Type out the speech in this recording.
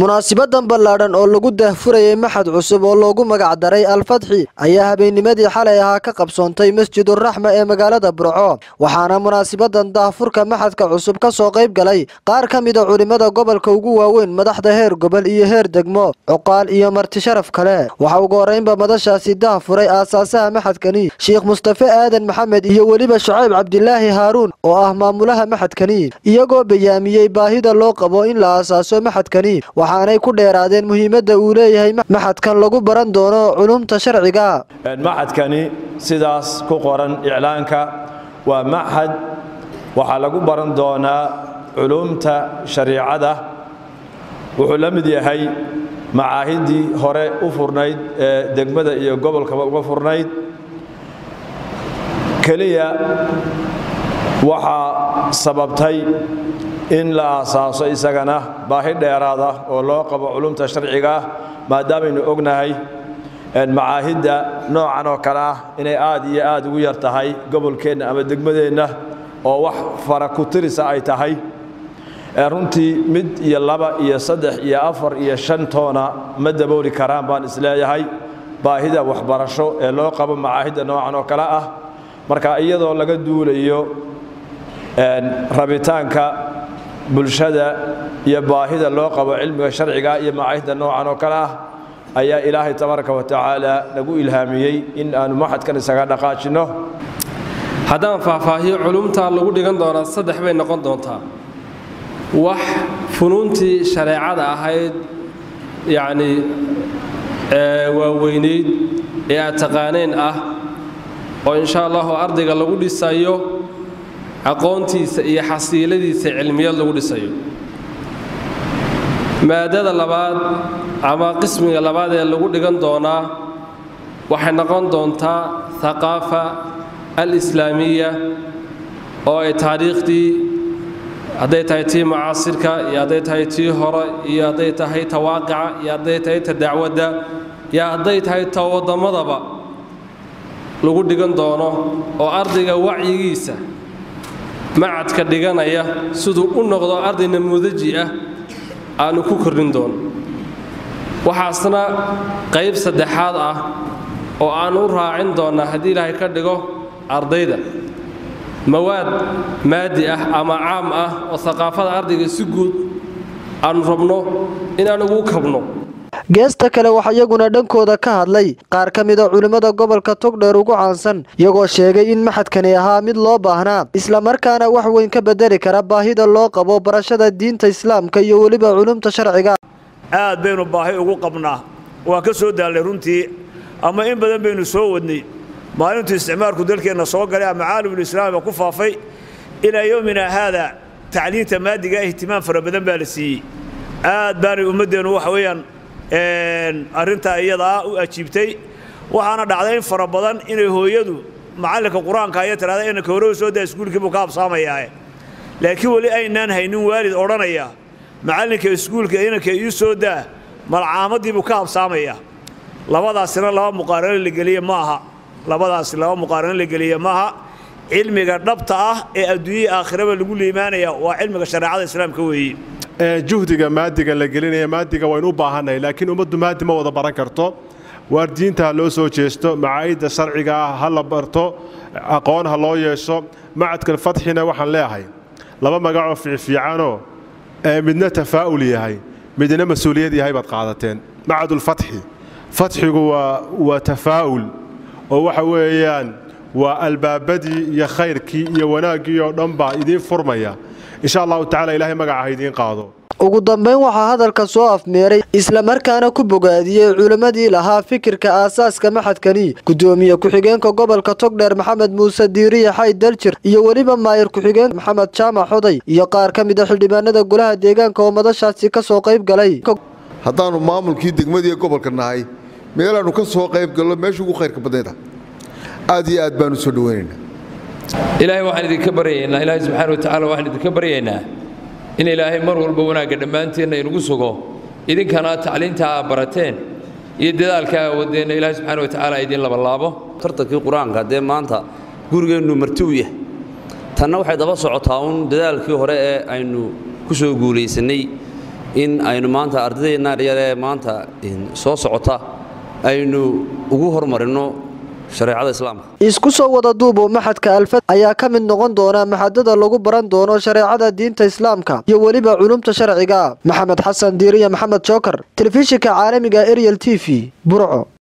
munaasibadan ballaadhan oo lagu daahfurayay maxad cusub oo loogu magac daray alfadxi ayaa habeennimadii xalay ahaa ka qabsoontay masjiduraxma ee magaalada burco waxaana munaasibadan daahfurka maxadka cusub ka soo qayb galay qaar ka mida culimmada gobolka ugu waaweyn madaxda heer gobol iyo heer degmo cuqaal iyo marti sharaf kale waxa ugu horraynba madashaasi daahfuray aasaasaha maxadkani sheekh mustafe aadan maxamed iyo weliba shucayb cabdilaahi haaruun oo ah maamulaha maxadkani iyagoo bayaamiyey baahida loo qabo in la aasaaso maxadkani waxaanay ku dheeraadeen muhiimadda uu leeyahay maxadkan lagu baran doono culumta sharciga maxadkani sidaas ku qoran iclaanka waa maxad waxaa lagu baran doonaa culumta shariicada wuxuu la mid yahay macaahidii hore u furnayd ee degmada iyo gobolkaba uga furnayd keliya waxaa sababtay in la aasaaso isagana baahi dheeraada oo loo qabo culumta sharciga ah maadaamaynu ognahay macaahidda noocan oo kale ah inay aad iyo aad ugu yar tahay gobolkeenna ama degmadeenna oo wax fara ku tirisa ay tahay runtii mid iyo laba iyo saddex iyo afar iyo shan toona ma dabooli karaan baan isleeyahay baahida waxbarasho ee loo qabo macaahidda noocan oo kale ah marka iyadoo laga duulayo rabitaanka bulshada iyo baahida loo qabo cilmiga sharciga iyo macaahidda noocan oo kale ah ayaa ilaahay tabaaraka wa tacaala nagu ilhaamiyey in aanu maxadkan isaga dhaqaajinno haddaan faahfaahiyo culumta lagu dhigan doonaa saddex bay noqon doontaa wax funuuntii shareecada ahayd yacnii waaweynayd ee aad taqaaneen ah oo insha allahu ardayga lagu dhisayo aqoontiisa iyo xasiiladiisa cilmiyad lagu dhisayo maadada labaad ama qismiga labaad ee lagu dhigan doonaa waxay noqon doontaa haqaafa alislaamiya oo ay taariikhdii hadday tahay tii mucaasirka iyo hadday tahay tii hore iyo hadday tahay ta waaqica iyo hadday tahay ta dacwadda iyo hadday tahay ta wadammadaba lagu dhigan doono oo ardayga wacyigiisa macadka dhiganaya siduu u noqdo arday namuudaji ah aanu ku kordhin doono waxaasna qayb saddexaad ah oo aan u raacin doonnaa haddii ilaahay ka dhigo ardayda mawaad maadi ah ama caam ah oo haqaafada ardayga si guud aanu rabno inaan ugu kabno geesta kale waxaa iyaguna dhankooda ka hadlay qaar ka mida culimmada gobolka togdheer ugu caansan iyagoo sheegay in maxadkani ahaa mid loo baahnaa islamarkaana wax weyn ka bedeli kara baahida loo qabo barashada diinta islaamka iyo weliba culumta sharciga aad baynu baahi ugu qabnaa waa ka soo daallay runtii ama in badan baynu soo wadnay maalintuu isticmaalku dalkeenna soo galay ama caalamulislaamiba ku faafay ilaa yowmina haada tacliinta maadiga ihtimaam fara badan baa la siiyey aad baanay ummaddeennu waxa weeyaan arrintaa iyadaa u ajiibtay waxaana dhacday in fara badan inay hooyadu macallinka qur-aanka aya tidhahda inanka hore soo daa iskuulkiibuu ka habsaamayaae laakiin weli aynaan haynin waalid odhanaya macallinka iskuulka inanka ii soo daa malcaamaddiibuu ka habsaamaya labadaasina laba muqaarano la geliye ma aha labadaasi laba muqaarano la geliye maaha cilmiga dhabta ah ee adduunyai aakhiraba lagu liimaanaya waa cilmiga shareecada islaamka weeye juhdiga maadiga la gelinaya maadiga waynu u baahannahay laakiin ummaddu maadi ma wada baran karto waar diinta ha loo soo jeesto macaayidda sharciga ah ha la barto aqoon ha loo yeesho macadkan fatxina waxaan leeahay laba magacoo fiicfiicanoo midna tafaa'ul yahay midna mas-uuliyad yahay baad qaadateen macadulfatxi fatxigu waa tafaa'ul oo waxa weeyaan waa albaabadii iyo khayrkii iyo wanaaggii oo dhan baa idiin furmaya insha allahu tacala ilaahay magaca ha idiin qaado ugu dambayn waxaa hadalka soo afmeeray islamarkaana ku bogaadiyey culimmadii lahaa fikirka aasaaska maxadkani gudoomiye ku-xigeenka gobolka togdheer maxamed muuse diiriye xayd daljir iyo weliba maayir ku-xigeenka maxamed jaamac xoday iyo qaar ka mid a xildhibaanada golaha deegaanka oo madashaasi ka soo qayb galay haddaannu maamulkii degmadii gobolka nahay meelaannu ka soo qayb gallo meesha ugu khayrka badnayda aad iyo aad baanu soo dhowaynaynaa ilaahay waxaan idinka baryaynaa ilaahay subxaana wa tacala waxaan idinka baryaynaa in ilaahay mar walba wanaagga dhammaanteenna inugu sugo idinkana tacliinta aa barateen iyo dadaalka aa wadeenna ilaahay subxaana wa tacaala idin labalaabo tartankii qur-aanka dee maanta gurigeennu marti u yahay tanna waxay daba socotaa uun dadaalkii hore ee aynu ku soo guulaysannay in aynu maanta ardaydeennaan yar ee maanta soo socota aynu ugu hormarinno shareecada islaamka isku soo wada duubo maxadka alfad ayaa ka mid noqon doona maxadada lagu baran doono shareecada diinta islaamka iyo weliba culumta sharciga maxamed xasan diiriya maxamed jookar telefishinka caalamiga ariel t v burco